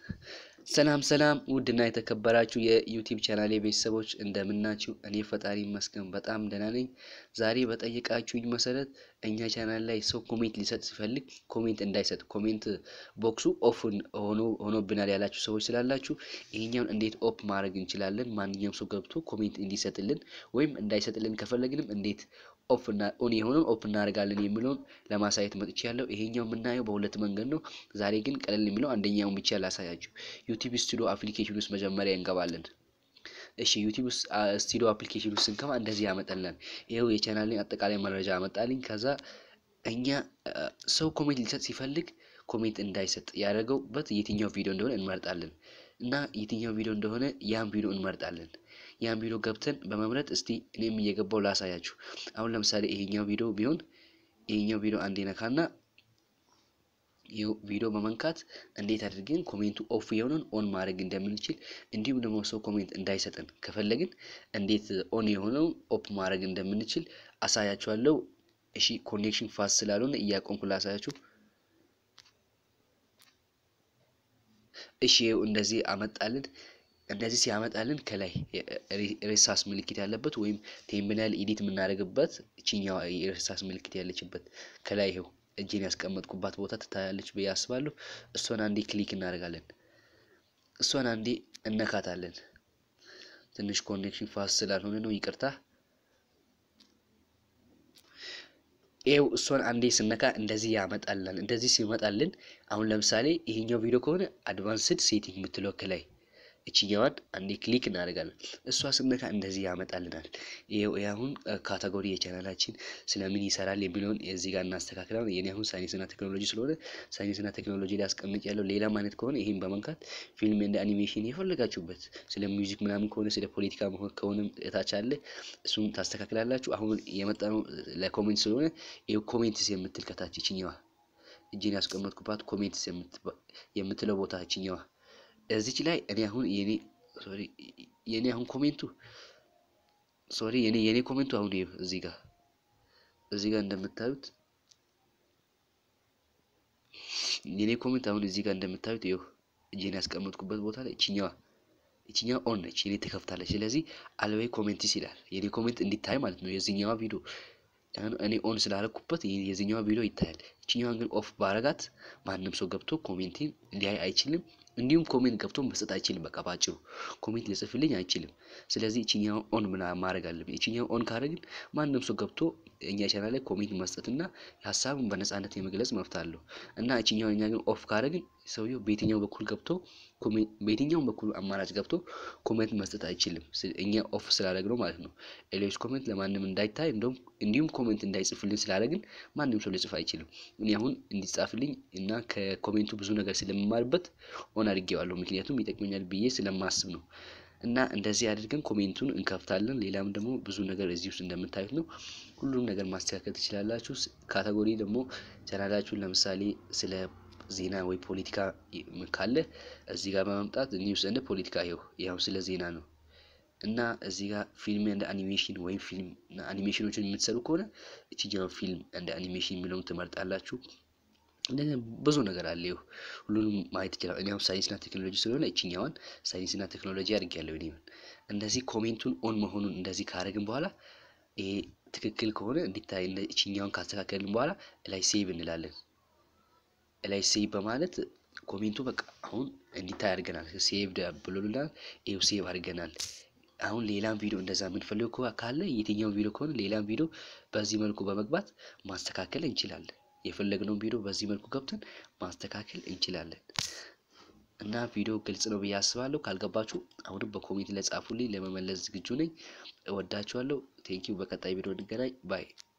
ሰላም ሰላም ውድና የተከበራችሁ የዩቲዩብ ቻናሌ ቤተሰቦች እንደምናችሁ፣ እኔ ፈጣሪ ይመስገን በጣም ደህና ነኝ። ዛሬ በጠየቃችሁኝ መሰረት እኛ ቻናል ላይ ሰው ኮሜንት ሊሰጥ ሲፈልግ ኮሜንት እንዳይሰጥ ኮሜንት ቦክሱ ኦፍ ሆኖ ሆኖብናል ያላችሁ ሰዎች ስላላችሁ ይሄኛውን እንዴት ኦፕ ማድረግ እንችላለን፣ ማንኛውም ሰው ገብቶ ኮሜንት እንዲሰጥልን ወይም እንዳይሰጥልን ከፈለግንም እንዴት ኦፍ እና ኦን የሆነውን ኦፕ እናደርጋለን የሚለውን ለማሳየት መጥቼ ያለው ይሄኛው የምናየው በሁለት መንገድ ነው። ዛሬ ግን ቀለል የሚለው አንደኛውን ብቻ ላሳያችሁ። ዩቲዩብ ስቱዲዮ አፕሊኬሽን ውስጥ መጀመሪያ እንገባለን። እሺ ዩቲዩብ ስቱዲዮ አፕሊኬሽን ውስጥ ስንገባ እንደዚህ ያመጣልናል። ይኸው የቻናልን አጠቃላይ መረጃ ያመጣልኝ። ከዛ እኛ ሰው ኮሜንት ሊሰጥ ሲፈልግ ኮሜንት እንዳይሰጥ ያደረገውበት የትኛው ቪዲዮ እንደሆነ እንመርጣለን እና የትኛው ቪዲዮ እንደሆነ ያን ቪዲዮ እንመርጣለን። ያን ቪዲዮ ገብተን በመምረጥ እስቲ እኔም እየገባው ላሳያችሁ። አሁን ለምሳሌ ይሄኛው ቪዲዮ ቢሆን ይሄኛው ቪዲዮ አንዴ ነካና ይኸው ቪዲዮ በመንካት እንዴት አድርገን ኮሜንቱ ኦፍ የሆነን ኦን ማድረግ እንደምንችል እንዲሁም ደግሞ ሰው ኮሜንት እንዳይሰጠን ከፈለግን እንዴት ኦን የሆነው ኦፕ ማድረግ እንደምንችል አሳያችኋለሁ። እሺ ኮኔክሽን ፋስት ስላልሆነ እያቆምኩ ላሳያችሁ። እሺ ይኸው እንደዚህ አመጣልን። እንደዚህ ሲያመጣልን ከላይ ሬሳስ ምልክት ያለበት ወይም ቴምብናል ኢዲት የምናደርግበት እችኛዋ የሬሳስ ምልክት ያለችበት ከላይ ይኸው እጄን ያስቀመጥኩባት ቦታ ትታያለች ብዬ አስባለሁ። እሷን አንዴ ክሊክ እናደርጋለን። እሷን አንዴ እነካታለን። ትንሽ ኮኔክሽን ፋስት ስላልሆነ ነው ይቅርታ። ይኸው እሷን አንዴ ስነካ እንደዚህ ያመጣልናል። እንደዚህ ሲመጣልን አሁን ለምሳሌ ይሄኛው ቪዲዮ ከሆነ አድቫንስድ ሴቲንግ የምትለው ከላይ እችኛዋን አንዴ ክሊክ እናደርጋለን። እሷ ስነካ እንደዚህ ያመጣልናል። ይኸው አሁን ካቴጎሪ የቻናላችን ስለምን ይሰራል የሚለውን እዚህ ጋር እናስተካክላለን። የኔ አሁን ሳይንስና ቴክኖሎጂ ስለሆነ ሳይንስና ቴክኖሎጂ ላይ አስቀምጭ ያለው። ሌላም አይነት ከሆነ ይህን በመንካት ፊልም እንደ አኒሜሽን የፈለጋችሁበት ስለ ሚውዚክ ምናምን ከሆነ ስለ ፖለቲካ መሆን ከሆነም እታች አለ። እሱን ታስተካክላላችሁ። አሁን የመጣ ነው ለኮሜንት ስለሆነ ይኸው ኮሜንትስ የምትል ከታች ይችኛዋ እጅን ያስቀመጥኩባት ኮሜንትስ የምትለው ቦታ ይችኛዋ እዚች ላይ እኔ አሁን የኔ ሶሪ የኔ አሁን ኮሜንቱ ሶሪ የኔ የኔ ኮሜንቱ አሁን ይኸው እዚህ ጋር እዚህ ጋር እንደምታዩት የኔ ኮሜንት አሁን እዚህ ጋር እንደምታዩት ይኸው እጄን ያስቀመጥኩበት ቦታ ላይ እችኛዋ እችኛዋ ኦን ነች፣ የኔ ትከፍታለች። ስለዚህ አልዌይ ኮሜንትስ ይላል የኔ ኮሜንት እንዲታይ ማለት ነው። የዚህኛዋ ቪዲዮ እኔ ኦን ስላደረኩበት የዚህኛዋ ቪዲዮ ይታያል። እችኛዋን ግን ኦፍ ባረጋት ማንም ሰው ገብቶ ኮሜንቴን ሊያይ አይችልም። እንዲሁም ኮሜንት ገብቶ መስጠት አይችልም። በቃ ባጭሩ ኮሜንት ሊጽፍልኝ አይችልም። ስለዚህ እችኛው ኦን ምና ማድረግ አለብኝ። እችኛው ኦን ካደረግን ማንም ሰው ገብቶ እኛ ቻናል ላይ ኮሜንት መስጠትና ሀሳቡን በነጻነት የመግለጽ መብት አለው እና እችኛው እኛ ግን ኦፍ ካደረግን ሰውየው በየትኛው በኩል ገብቶ በየትኛውም በኩል አማራጭ ገብቶ ኮሜንት መስጠት አይችልም። እኛ ኦፍ ስላደረግነው ማለት ነው። ሌሎች ኮሜንት ለማንም እንዳይታይ እንደውም እንዲሁም ኮሜንት እንዳይጽፍልን ስላደረግን ማንም ሰው ሊጽፍ አይችልም። እኔ አሁን እንዲጻፍልኝ እና ከኮሜንቱ ብዙ ነገር ስለምማርበት ኦን አድርጌዋለሁ። ምክንያቱም ይጠቅመኛል ብዬ ስለማስብ ነው። እና እንደዚህ አድርገን ኮሜንቱን እንከፍታለን። ሌላም ደግሞ ብዙ ነገር እዚህ ውስጥ እንደምታዩት ነው። ሁሉም ነገር ማስተካከል ትችላላችሁ። ካቴጎሪ ደግሞ ቻናላችሁን ለምሳሌ ስለ ዜና ወይ ፖለቲካ ካለ እዚህ ጋር በመምጣት ኒውስ እንደ ፖለቲካ ይኸው ያው ስለ ዜና ነው እና እዚህ ጋር ፊልም እንደ አኒሜሽን ወይም ፊልም አኒሜሽኖችን የምትሰሩ ከሆነ እችኛው ፊልም እንደ አኒሜሽን የሚለውን ትመርጣላችሁ። እንደዚህ ብዙ ነገር አለ። ይኸው ሁሉንም ማየት ይችላል። እኔ አሁን ሳይንስና ቴክኖሎጂ ስለሆነ እችኛዋን ሳይንስና ቴክኖሎጂ አድርጌያለሁ። እኔ እንደዚህ ኮሜንቱን ኦን መሆኑን እንደዚህ ካደረግን በኋላ ይሄ ትክክል ከሆነ እንዲታይ እችኛዋን ካስተካከልን በኋላ ላይ ሴቭ እንላለን። ላይ ሴቭ በማለት ኮሜንቱ በቃ አሁን እንዲታይ አድርገናል። ሴቭ ብሎልናል። ይኸው ሴቭ አድርገናል። አሁን ሌላም ቪዲዮ እንደዛ የምንፈልገው ካለ የትኛውን ቪዲዮ ከሆነ ሌላም ቪዲዮ በዚህ መልኩ በመግባት ማስተካከል እንችላለን። የፈለግነውን ቪዲዮ በዚህ መልኩ ገብተን ማስተካከል እንችላለን። እና ቪዲዮ ግልጽ ነው ብዬ አስባለሁ። ካልገባችሁ አሁንም በኮሜንት ላይ ጻፉልኝ፣ ለመመለስ ዝግጁ ነኝ። እወዳችኋለሁ። ቴንኪው። በቀጣይ ቪዲዮ እንገናኝ ባይ